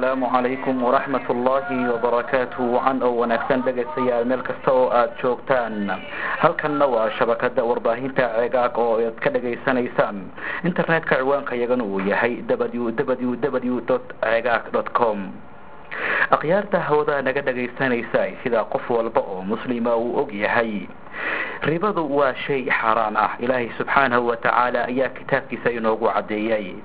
asalaamu calaykum waraxmat ullaahi wabarakaatuh wacan oo wanaagsan dhegaystayaal meel kasta oo aada joogtaan halkanna waa shabakada warbaahinta ceegaag oo aad ka dhagaysanaysaan internetka ciwaanka iyagana uu yahay w w w ceegaag dot com akhyaarta hawada naga dhagaysanaysa sida qof walba oo muslima uu og yahay ribadu waa shay xaaraan ah ilaahay subxaanahu wa tacaala ayaa kitaabkiisa inoogu caddeeyay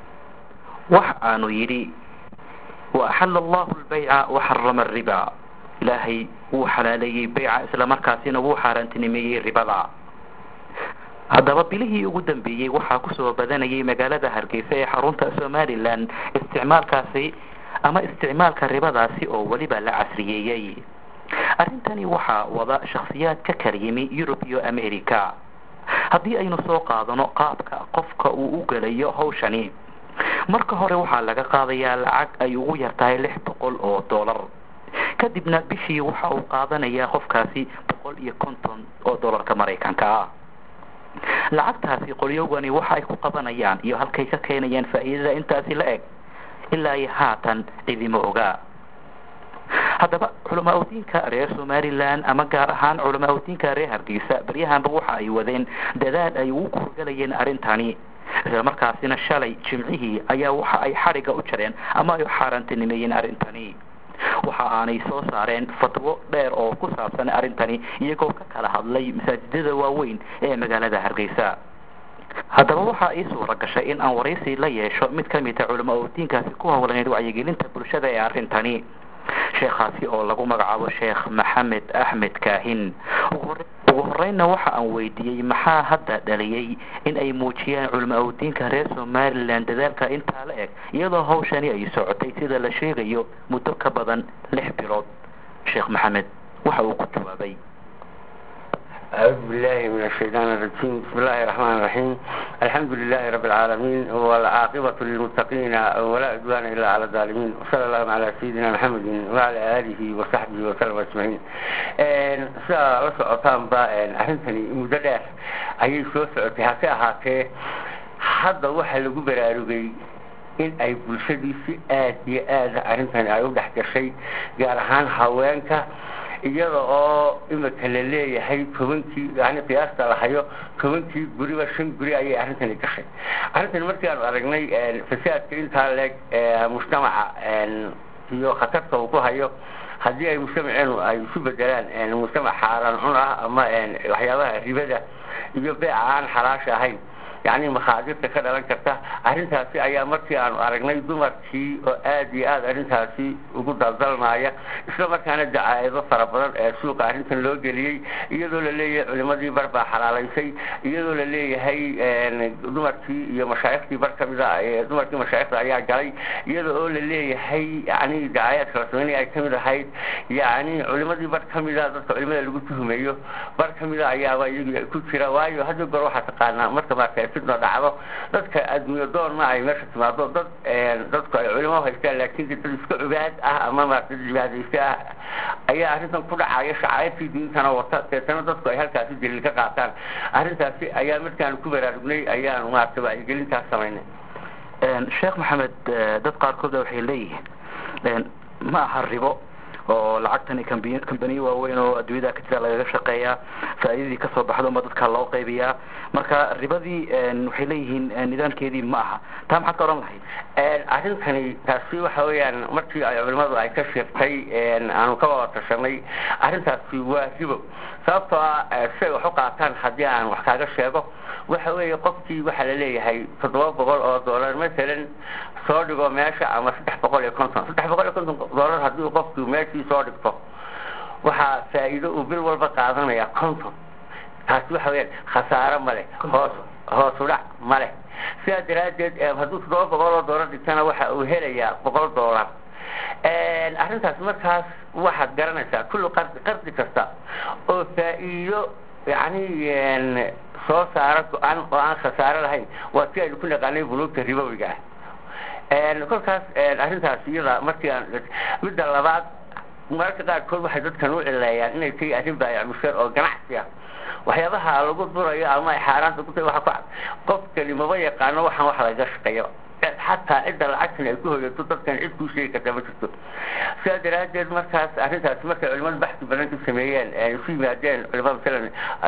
wax aanu yidhi waaxala allahu lbayca waxarama ariba ilaahay wuu xalaaleeyey bayca isla markaasina wuu xaaraantinimeeyey ribada haddaba bilihii ugu dambeeyey waxaa kusoo badanayay magaalada hargeysa ee xarunta somalilan isticmaalkaasi ama isticmaalka ribadaasi oo weliba la casriyeeyey arrintani waxaa wada shakhsiyaad ka kala yimi yurub iyo america haddii aynu soo qaadano qaabka qofka uu u gelayo hawshani marka hore waxaa laga qaadayaa lacag ay ugu yartahay lix boqol oo dollar kadibna bishii waxa uu qaadanayaa qofkaasi boqol iyo konton oo dollarka maraykanka ah lacagtaasi qolyogani waxa ay ku qabanayaan iyo halkay ka keenayaan faa'iidada intaasi la eg ilaa iyo haatan cidima ogaa haddaba culamaa udiinka reer somalilan ama gaar ahaan culamaa udiinka reer hargeysa baryahanba waxa ay wadeen dadaal ay ugu kurgalayeen arrintani isla markaasina shalay jimcihii ayaa waxa ay xadhigga u jareen ama ay xaaraantinimeeyeen arrintani waxa aanay soo saareen fatwo dheer oo ku saabsan arrintani iyagoo ka kala hadlay masaajidada waaweyn ee magaalada hargeysa haddaba waxaa ii suura gashay in aan waraysi la yeesho mid ka mid a culamaa udiinkaasi ku howlaneyd wacyigelinta bulshada ee arrintani sheekhaasi oo lagu magacaabo sheekh maxamed axmed kaahin ugu horeynna waxa aan weydiiyey maxaa hadda dhaliyey in ay muujiyaan culamaa udiinka reer somalilan dadaalka intaa la eg iyadoo hawshani ay socotay sida la sheegayo muddo ka badan lix bilood sheekh maxamed waxa uu ku jawaabay أعوذ بالله من الشيطان الرجيم بسم الله الرحمن الرحيم الحمد لله رب العالمين والعاقبة للمتقين ولا عدوان إلا على الظالمين وصلى الله على سيدنا محمد وعلى آله وصحبه وسلم أجمعين saa la socotaan ba arrintani muddo dheer ayay soo socotay hase ahaatee hadda waxaa lagu baraarugay in ay bulshadii si aad iyo aada arrintani ay u dhex gashay gaar ahaan haweenka iyada oo imika la leeyahay tobankii yani qiyaasta la hayo tobankii guriba shan guri ayay arrintani gashay arrintani markii aanu aragnay fasaadka intaa leeg mujtamaca iyo khatarta uu ku hayo haddii ay mujtamaceenu ay isu bedelaan mujtamac xaaraan cun ah ama waxyaabaha ribada iyo beeca aan xalaasha ahayn yani makhaadirta ka dhalan karta arrintaasi ayaa markii aanu aragnay dumarkii oo aad iyo aad arrintaasi ugu daldalmaaya isla markaana dacaayado fara badan ee suuqa arrintan loo geliyey iyadoo la leeyahay culimadii bar baa xalaalaysay iyadoo la leeyahay dumarkii iyo mashaaikhtii bar kamida dumarkii mashaayikhda ayaa galay iyada oo la leeyahay yani dacaayaadka la sameynaya ay kamid ahayd yani culimadii bar kamida dadka culimada lagu tuhumeeyo bar kamida ayaaba iyagu ku jira waayo hadda goor waxaa taqaanaa marka marka fidno dhacdo dadka adduunyo doon ma ay meesha timaado dad dadku ay culimo haystaan laakiin dad iska cubaad ah ama maarata cibaadaysta ah ayaa arrintan ku dhacaya shacairtii diintana wata deetana dadku ay halkaasi daliil ka qaataan arrintaasi ayaa markaan ku baraarugnay ayaan maarata wacyigelintaas samaynay sheekh maxamed dad qaarkood waxay leeyihiin ma aha ribo oo lacagtani kambaniyo waaweyn oo adduunyada ka jira lagaga shaqeeyaa faa'iidadii kasoo baxdo ma dadka loo qaybiyaa marka ribadii waxay leeyihiin nidaamkeedii ma aha taa maxaad ka odhan lahayd arrintani taasi waxa weeyaan markii ay culimadu ay ka sheegtay aanu ka wada tashanay arrintaasi waa ribo sababtoo ah si ay wax u qaataan haddii aan wax kaaga sheego waxa weeye qofkii waxaa la leeyahay toddoba boqol oo dollar masalan soo dhigo meesha ama saddex boqol iyo konton saddex boqol iyo konton dollar haddii qofkii meeshii soo dhigto waxaa faa'iido uu bil walba qaadanaya konton taasi waxa weyaan khasaaro ma leh hoos hoos udhac ma leh sidaa daraaddeed hadduu toddoba boqol oo dollar dhigtana waxa uu helayaa boqol dollar arrintaas markaas waxaad garanaysaa kullu qardi qardi kasta oo faa'iido yani soo saara go-aan oo aan khasaaro lahayn waa si aynu ku naqaanay buluugta ribowiga ah kolkaas arrintaas iyada markii aan midda labaad mararka qaarkood waxay dadkan u cileeyaan inay tahay arrin baayamusheer oo ganacsi ah waxyaabaha lagu durayo ama ay xaaraanta ku tahay waxa ku cad qofkani maba yaqaano waxaan wax laga shaqeeyo xataa cidda lacagtan ay ku hoyato dadkan cid kuu sheegi kartaa ma jirto sidaa daraaddeed markaas arrintaas markay culimada baxsi badan ku sameeyeen isu yimaadeen culimada masalan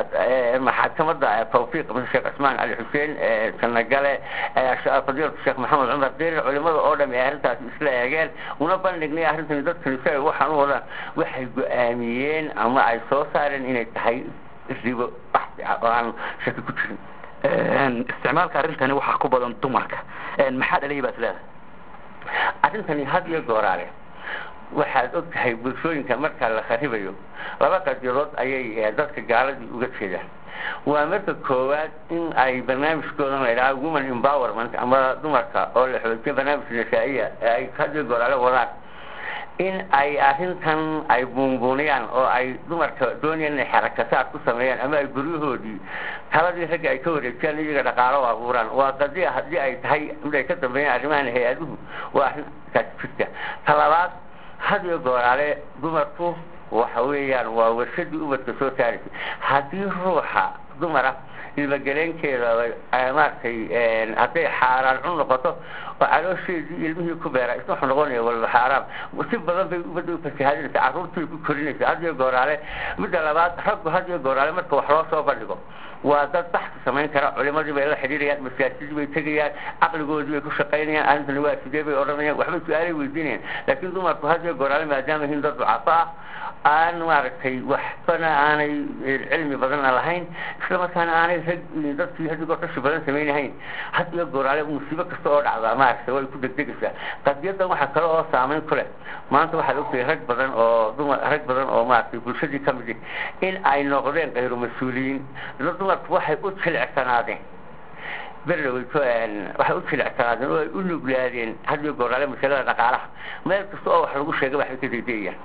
maxakamada tawfiiq sheekh cismaan cali xuseen sanagale fadiilatu sheekh maxamed cumar derir culimada oo dham ee arrintaas isla eegeen una bandhignay arrintan dadkan si ay waxaan u wadaan waxay go-aamiyeen ama ay soo saareen inay tahay ribo baxsi ah oo aan shaki ku jirin isticmaalka arrintani waxaa ku badan dumarka maxaa dhalaya baad leedahay arrintani had iyo gooraale waxaad og tahay bulshooyinka marka la kharibayo laba qadiyadood ayay dadka gaaladii uga jeedaan waa marka koowaad in ay barnaamijkoodan la idhaha woman empowerment ama dumarka oo la xoojiyo barnaamij nasaa-iya ee ay had iyo gooraale wadaan in ay arrintan ay buunbuuniyaan oo ay dumarka doonayaan inay xarakasaad ku sameeyaan ama ay guryahoodii taladii ragga ay ka wareejiyaan iyaga dhaqaalo u abuuraan waa qadiya haddii ay tahay mid ay ka dambeeyaan arrimahan hay-aduhu waa arrintaas jirta talabaad had iyo gooraale dumarku waxa weeyaan waa warshadii ubadka soo saaraysay haddii ruuxa dumara ilmageleenkeeda maaragtay hadday xaaraan cun noqoto oo caloosheedii ilmihii ku beera isna wuxuu noqonaya walba xaaraam si badan bay ubadda u fasahaadinaysa carruurtii ku korinaysa had iyo gooraale midda labaad raggu had iyo gooraale marka wax loo soo bandhigo waa dad baxka samayn kara culimadii bay la xidhiirayaan masaajidii bay tegayaan caqligoodii bay ku shaqaynayaan arrintani waa sidee bay odhanayaan waxbay su-aalay weydiinayaan laakiin dumarku had iyo gooraale maadaama yihiin dad ducafo ah aan maaragtay waxbana aanay cilmi badanna lahayn isla markaana aanay rag dadkii hadigoo kashi badan samaynahayn had iyo gooraale musiibo kasta oo dhacda maaragtay way ku degdegaysaa qadiyadan waxaa kale oo saameyn ku leh maanta waxaad ogtahay rag badan oo dumar rag badan oo maaragtay bulshadii ka mid in ay noqdeen kayru mas-uuliyiin dad dumarku waxay u jilicsanaadeen berlaweyto waxay u jilicsanaadeen oo ay u nuglaadeen had iyo gooraale masalada dhaqaalaha meel kasta oo wax lagu sheegay waxbay ka degdegayaan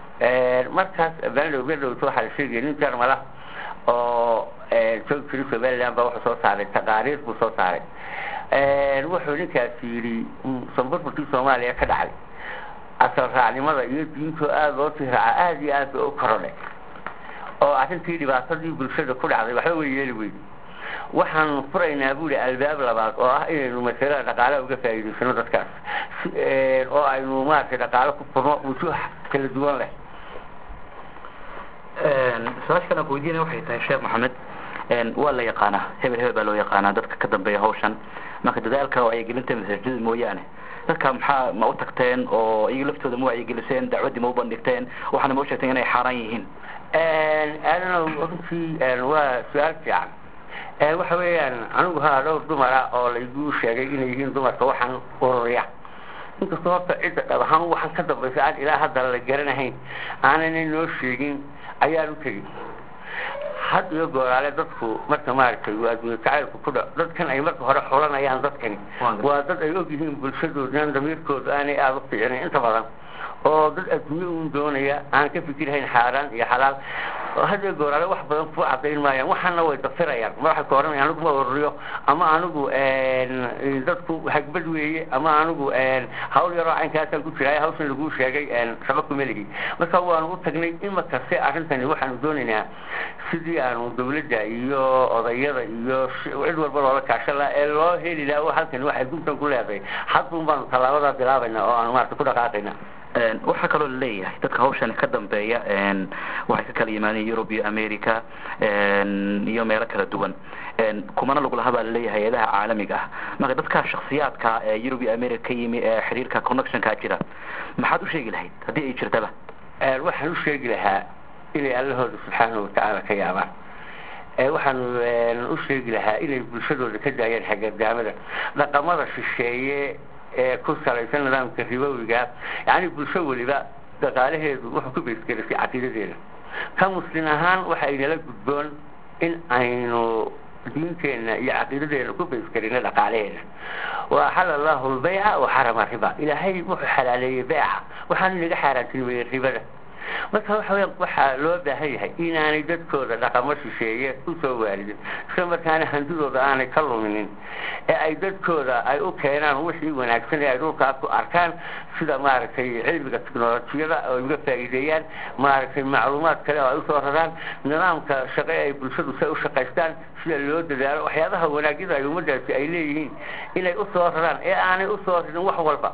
markaas benlow berlowt waxaa la sheegaya nin jarmala oo joogi jiri somaliland baa wuxuu soo saaray taqaariir buu soo saaray wuxuu ninkaasi yidhi sanburburkii soomaaliya ka dhacday asal raacnimada iyo diintoo aada loo sii raaca aada iyo aad bay u korodhay oo arrintii dhibaatadii bulshada ku dhacday waxba way yeeli weydi waxaan furaynaa buuli albaab labaad oo ah inaynu masalada dhaqaalaha uga faa'iidaysano dadkaas oo aynu maaragtay dhaqaalo ku furno wujuuh kala duwan leh su-aasha kale aan ku weydiinaya waxay tahay sheekh maxamed waa la yaqaanaa hebel hebel baa loo yaqaanaa dadka ka dambeeya hawshan marka dadaalka wacyigelinta masaajidada mooyaane dadka maxaa ma u tagteen oo iyaga laftooda ma wacyigeliseen dacwaddii ma u bandhigteen waxaana ma u sheegteen inay xaaraan yihiin aadana runtii waa su-aal fiican waxa weeyaan anigu haa dhowr dumara oo laygu sheegay inay yihiin dumarka waxaan ururiya inkastoo horta cidda dhab ahaan waxaan ka dambaysa aan ilaa hadda la garanahayn aanana noo sheegin ayaan u tegin had iyo gooraale dadku marka maaragtay waa adduunye jacaylku ku dha dadkan ay marka hore xulanayaan dadkani waa dad ay og yihiin bulshadoodana damiirkooda aanay aada u fiicinayn inta badan oo dad adduunye uun doonaya aan ka fikirhayn xaaraan iyo xalaal had iyo gooraale wax badan ku cadayn maayaan waxaana way dafirayaan ma waxay ka oranayaan anigu ma ururiyo ama anigu dadku hagbad weeye ama anigu hawl yaroo caynkaasaan ku jiraay hawshan laguu sheegay shaqo kuma lihi marka waanu u tagnay imakase arrintani waxaanu doonaynaa sidii aanu dawladda iyo odayada iyo cid walba loola kaashan laha ee loo heli laha o halkani waxay guntan ku leedahay hadun baanu tallaabadaa bilaabayna oo aanu maarata ku dhaqaaqayna waxaa kaloo laleeyahay dadka hawshan ka dambeeya waxay ka kala yimaadeen yurub iyo america iyo meelo kala duwan kumana lagu lahaa baa laleeyahay hay-adaha caalamiga ah marka dadka shaksiyaadka ee yurub iyo america ka yimi ee xiriirka connectionka jira maxaad u sheegi lahayd haddii ay jirtaba waxaan u sheegi lahaa inay allahooda subxaanahu watacaala ka yaabaan waxaan u sheegi lahaa inay bulshadooda ka daayaan xagadaamada dhaqamada shisheeye ee ku salaysan nidaamka ribowiga yani bulsho weliba dhaqaalaheedu wuxuu ku beysgelisay caqiidadeeda ka muslin ahaan waxa inala gudboon in aynu diinteenna iyo caqiidadeena ku baysgelina dhaqaalaheeda waaxala allahu lbayca wa xarama riba ilaahay wuxuu xalaaleeyey beeca waxaanu inaga xaaraantinimeeyey ribada marka waxa weya waxaa loo baahan yahay inaanay dadkooda dhaqamo shisheeye usoo waaridin isla markaana hantidooda aanay ka luminin ee ay dadkooda ay u keenaan wixii wanaagsan ee ay dhulkaa ku arkaan sida maaragtay cilmiga technolojiyada oo uga faa'iideeyaan maaragtay macluumaad kale oo ay usoo raraan nidaamka shaqe ay bulshadu say u shaqaystaan sida loo dadaalo waxyaabaha wanaagyada ay ummadaasi ay leeyihiin inay usoo raraan ee aanay usoo rarin wax walba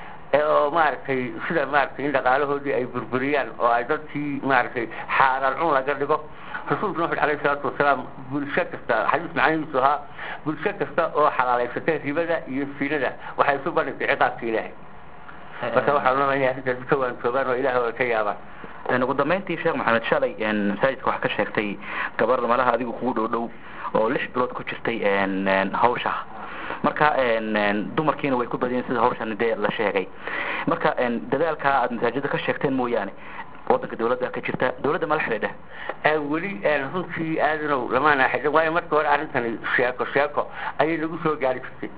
oo maaragtay sida maaragtay in dhaqaalahoodii ay burburiyaan oo ay dadkii maaragtay xaaraan cun laga dhigo rasuulku wuxu alayhi salaatu wasalaam bulsho kasta xadiis macanihiisu ahaa bulsho kasta oo xalaalaysatay ribada iyo sinada waxay isu bandhigtay ciqaabka ilaahay marka waxaa loo inay arrintaasi ka waantoogaan oo ilaah ay ka yaabaan ugu dambeyntii sheekh maxamed shalay masaajidka waxaa ka sheegtay gabar malaha adigu kugu dhow dhow oo lix bilood ku jirtay hawsha marka dumarkiina way ku badiyeen sida hawshan dee la sheegay marka dadaalkaa aad masaajida ka sheegteen mooyaane wadanka dawladda ka jirta dawladda mala xidhiidha weli runtii aadanow lamaana xidhin waayo marka hore arrintani sheeko sheeko ayay nagu soo gaari jirtay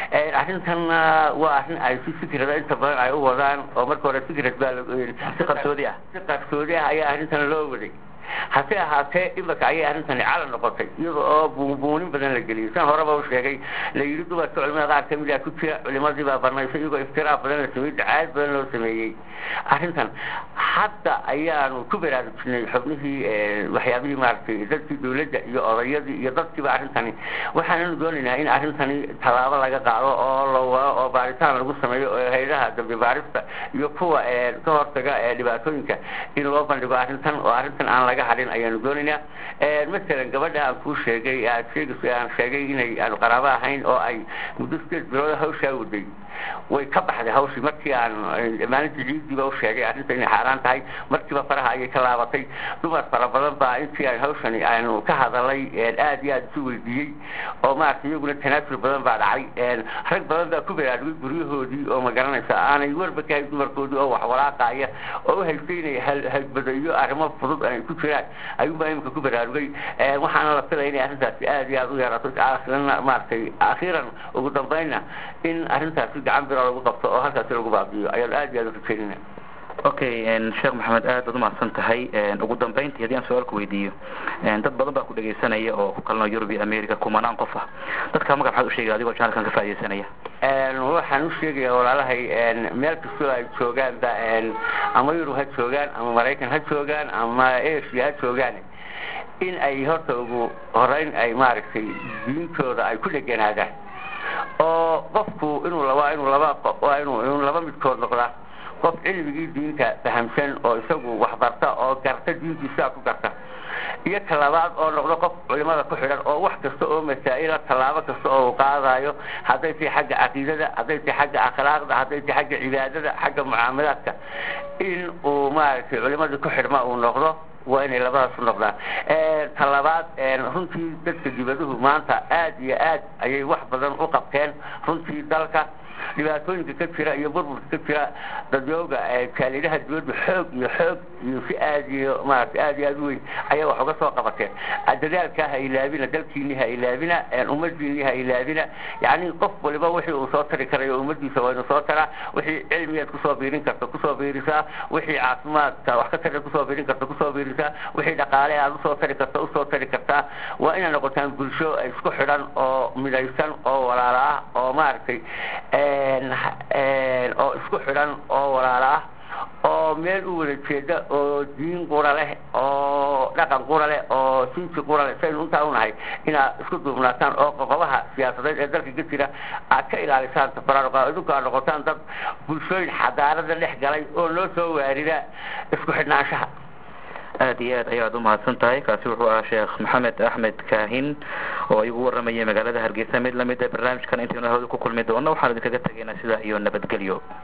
arrintanna waa arrin ay si fikrada inta badan ay u wadaan oo marka hore fikrad baa si qarsoodi ah si qarsoodi ah ayaa arrintan loo waday hase ahaatee imaka ayay arrintani cala noqotay iyada oo buunbuunin badan la geliyay san horeba u sheegay la yidhi dumarka culimada qaar kamid a ku jira culimadii baa barnaysay iyagoo iftiraa badan la sameeyey dacaayad badan loo sameeyey arrintan hadda ayaanu ku baraarujinay xubnihii waxyaabihii maaragtay dadkii dawladda iyo odayadii iyo dadkiiba arrintani waxaananu doonaynaa in arrintani tallaabo laga qaado oo la wado oo baaritaan lagu sameeyo oo hayadaha dambi baarista iyo kuwa ka hortaga dhibaatooyinka in loo bandhigo arrintan oo arrintan aan laga hadhin ayaanu doonaynaa masalan gabadha aan kuu sheegay aad sheegayso aan sheegay inay aanu qaraabo ahayn oo ay muddo sideed bilood hawshaa waday way ka baxday hawshii markii aan maalintii ciidiiba u sheegay arrinta inay xaaraan tahay markiiba faraha ayay ka laabatay dumar fara badan baa intii aan hawshani aanu ka hadalay aad iyo aad isu weydiiyey oo maaragtay iyaguna tanaasul badan baa dhacay rag badan baa ku baraarugay guryahoodii oo ma garanaysa aanay warba ka hayn dumarkoodii oo wax walaaqaaya oo u haystay inay halbadayo arrimo fudud ay ku jiraan ayuunbaa imika ku baraarugay waxaana la filaya inay arrintaasi aad iyo aad u yarato aakhirana maaragtay akhiiran ugu dambeynna in arrintaasi gacan bira lagu qabto oo halkaasi lagu baabiyo ayaan aad iyo aad u rajeynayna okay sheekh maxamed aad baad umahadsan tahay ugu dambeyntii haddii aan su-aalku weydiiyo dad badan baa ku dhegaysanaya oo ku kalnoo yurub iyo america kumanaan qof ah dadka magac maxaad ushegay adigoo janalkan ka faaidaysanaya waxaan u sheegaya walaalahay meel kastoo ay joogaanba ama yurub ha joogaan ama maraykan ha joogaan ama asia ha joogaan in ay horta ugu horeyn ay maaragtay diintooda ay ku dheganaadaan oo qofku inuu laba inuu laba waa inuu inuu laba midkood noqdaa qof cilmigii diinta fahamsan oo isagu waxbarta oo garta diintiisaa ku garta iyo talabaad oo noqdo qof culimada ku xidhan oo wax kasta oo masaa'ila tallaabo kasta oo uu qaadayo hadday tahay xagga caqiidada hadday tahay xagga akhlaaqda hadday tahay xagga cibaadada xagga mucaamalaadka in uu maaragtay culimadii ku xidhma uu noqdo waa inay labadaas u noqdaan talabaad runtii dadka dibaduhu maanta aad iyo aad ayay wax badan u qabteen runtii dalka dhibaatooyinka ka jira iyo burburka ka jira dadyooga kaalidaha dibadda xoog iyo xoog iyo si aad iyo maaragtay aad iyo aad u weyn ayaa wax uga soo qabateen dadaalkaa ha ilaabina dalkiini ha ilaabina ummadiini ha ilaabina yacni qof waliba wixii uu soo tari karayo ummadiisa waa inuu soo taraa wixii cilmigeed kusoo biirin karta kusoo biirisaa wixii caafimaadka wax ka tari kusoo biirin karta kusoo biirisaa wixii dhaqaale aad usoo tari karta usoo tari kartaa waa inay noqotaan bulsho isku xidhan oo midaysan oo walaala ah oo maaragtay oo isku xidhan oo walaala ah oo meel u wada jeeda oo diin qura leh oo dhaqan qura leh oo sinsi qura leh saynu intaa unahay inaad isku duubnaataan oo qoqobaha siyaasadeed ee dalka ka jira aad ka ilaalisaan tafaraaruqa idinku aad noqotaan dad bulshooyin xadaarada dhex galay oo loo soo waarida isku xidhnaanshaha aad iyo aad ayaad umahadsan tahay kaasi wuxuu ahaa sheekh maxamed axmed kaahin oo igu waramayay magaalada hargeysa mid lamid a barnaamijkan intaynu hawada ku kulmi doono waxaan idinkaga tegaynaa sidaa iyo nabadgelyo